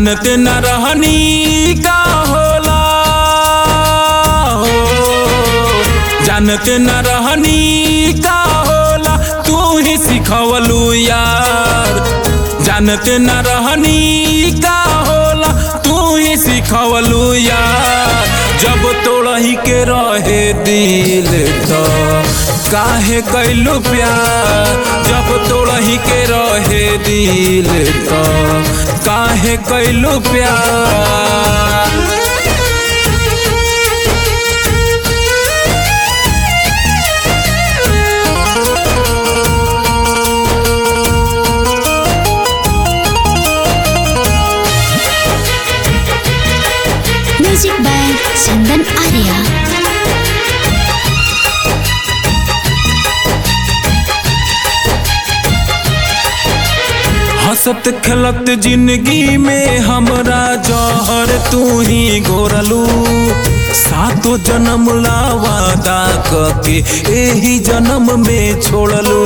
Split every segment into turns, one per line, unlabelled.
जानते न रहनी का होला हो जानते न रहनी का होला तू ही सिखवलू यार जानते न रहनी का होला तू ही सिखवलू यार जब तोड़ही के रहे दिल तो काहे कैलू प्यार जब तोड़ही के रहे दिल तो काहे कैलू प्यार
म्यूजिक बाय चंदन आर्या
हंसत खेलत जिंदगी में हमरा जहर तू ही गोरलू सातो जन्म ला वादा कके एही जन्म में छोड़लू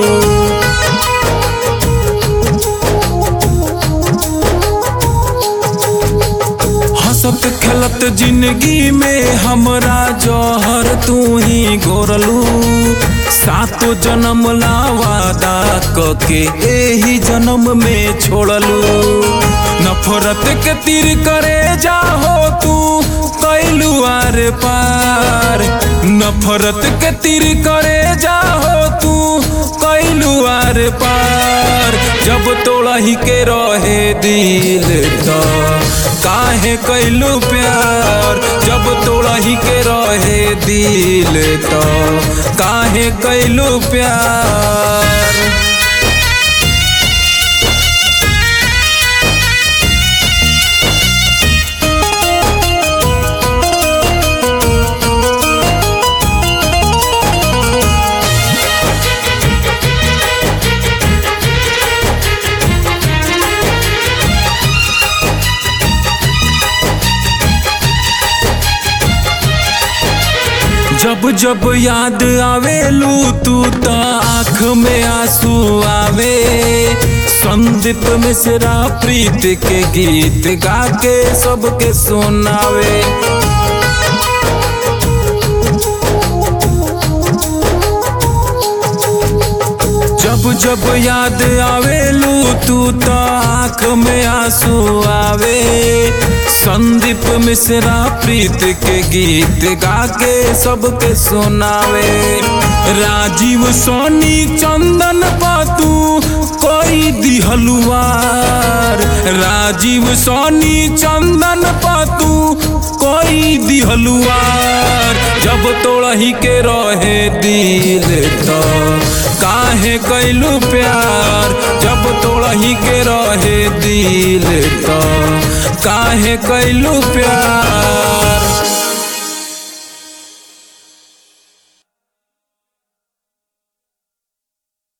हंसत खेलत जिंदगी में हमरा जहर तू ही गोरलू सातो जन्म ला वादा कके एही जन्म में छोड़लू नफरत के तीर करे जाहो तू कैलू आर पार नफरत के तीर करे जाहो तू कैलू आर पार जब तोड़ही के रहे दिल तो काहे कैलू प्यार जब तोड़ही के रहे दिल तो काहे कैलू प्यार जब जब याद आवेलू तू त आँख में आंसू आवे संदीप मिश्रा प्रीत के गीत गा के सबके सुनावे जब जब याद आवेलू तू त आँख में आंसू आवे संदीप मिश्रा प्रीत के गीत गा के सबके सुनावे राजीव सोनी चंदन पातू कोई दिहलुआर राजीव सोनी चंदन पातू कोई दिहलुआर जब तोड़ही के रहे दिल तो काहे कैलू प्यार जब तोड़ही के रहे दिल तो काहे कैलू प्यार